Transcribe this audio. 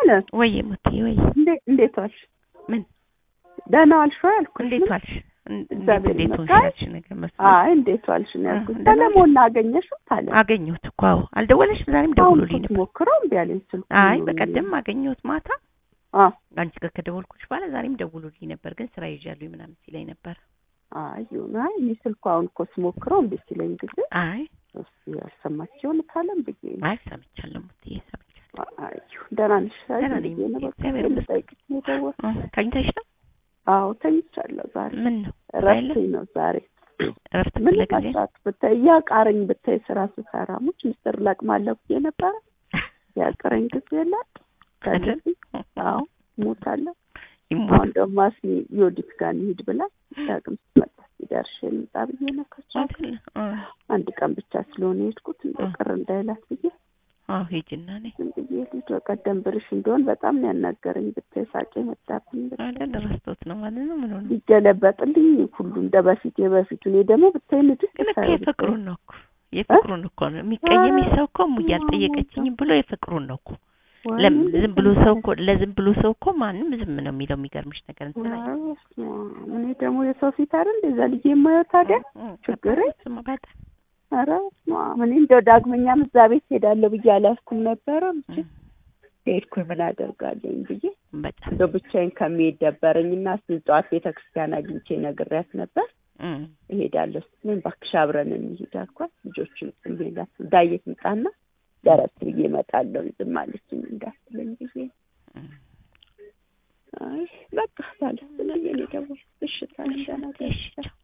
ወይ ሙትዬ ወይ እንዴ- እንዴት ዋልሽ? ምን ደህና ዋልሽ ወይ አልኩሽ። እንዴት ምን? ዋልሽ? እን- እንዴት እግዚአብሔር እንዴት ይመስገን። ሆንሽ ያልሽ ነገር መስሎኝ አይ እንዴት ዋልሽ ነው ያልኩት። ደህና ነሽ? ሰለሞን አገኘሽው ታለ አገኘሁት እኮ አዎ። አልደወለሽም? ዛሬም አሁን ደውሎልኝ እኮ ነበር። ሞክረው እምቢ አለኝ ስልኩ። አይ በቀደም አገኘሁት ማታ አ አንቺ ጋር ከደወልኩሽ በኋላ ዛሬም ደውሎልኝ ነበር፣ ግን ስራ ይዣለሁ ምናምን ሲለኝ ነበር። አይ ይሁን። አይ እኔ ስልኩ አሁን እኮ ስሞክረው እምቢ ሲለኝ ጊዜ አይ እስኪ ያልሰማችውን ካለም ብዬ ነው። አይ ሰምቻለሁ ሙትዬ ሰምቻለሁ። አይ ይሁን። ደህና ነሽ? አይ ደህና ነኝ ብዬ ነው በቃ እግዚአብሔር ይመስገን። ልጠይቅሽ ነው የደወልኩት። እ ተኝተሽ ነው? አዎ ተኝቻለሁ ዛሬ። ምን ነው እረፍቴ ነው ዛሬ። እረፍት ምን ክፍለ ጊዜ መስራት ብታይ እያቃረኝ ብታይ ስራ ስሰራ ሙች ምስጢር ለቅማለሁ ብዬ ነበረ። ያቀረኝ ጊዜ የለም። አይደል? አዎ ሞታለሁ። ይሞት አሁን ደግሞ አስሚ ዮዲት ጋር እንሂድ ብላ ዳግም ስትመጣ ሲደርሽ ልምጣ ብዬ ነው ከቻልኩ አይደል? አ አንድ ቀን ብቻ ስለሆነ የሄድኩት እንደ ቅር እንዳይላት ብዬ አዎ ሂጂና ነይ ዝም ብዬ ልጅ በቀደም ብርሽ እንደሆን በጣም ነው ያናገረኝ። ብታይ ሳቄ መጣብኝ። አይደል? ረስቶት ነው ማለት ነው። ምን ሆነ? ሊገለበጥልኝ ሁሉ እንደ በፊት የበፊቱ እኔ ደግሞ ብታይ ንድቅ ግን እኮ ሳይል የፍቅሩን ነው እኮ የፍቅሩን እኮ ነው የሚቀየም ሰው እኮ ሙያ አልጠየቀችኝም ብሎ የፍቅሩን ነው እኮ ወይ ለም እንዴት ዝም ብሎ ሰው እኮ ለዝም ብሎ ሰው እኮ ማንም ዝም ነው የሚለው። የሚገርምሽ ነገር እንትን አይ- ኧረ በስመ አብ። እኔ ደግሞ የሰው ፊት አይደል እንደዛ ልጅ የማየው ታዲያ እ- ችግር እሱማ በጣም ኧረ በስመ አብ። እኔ እንደው ዳግመኛም እዛ ቤት ሄዳለሁ ብዬ አላስኩም ነበረ እንጂ እ- ሄድኩኝ ምን አደርጋለኝ ብዬ በጣም እንደው ብቻዬን ከሚሄድ ደበረኝ እና እስኪ ጠዋት ቤተ ክርስቲያን አግኝቼ ነግሬያት ነበር እ እሄዳለሁ ስትለኝ እባክሽ አብረን እንሂድ አልኳት። ልጆቹን ጽሜላት ዳየት ምጣና ደረስ ብዬ እመጣለሁ ዝም አለችኝ እንዳትለኝ ብዬ እ አይ በቃ ታለ ስለዚህ እኔ ደግሞ እሺ ታለ እሺ ቻው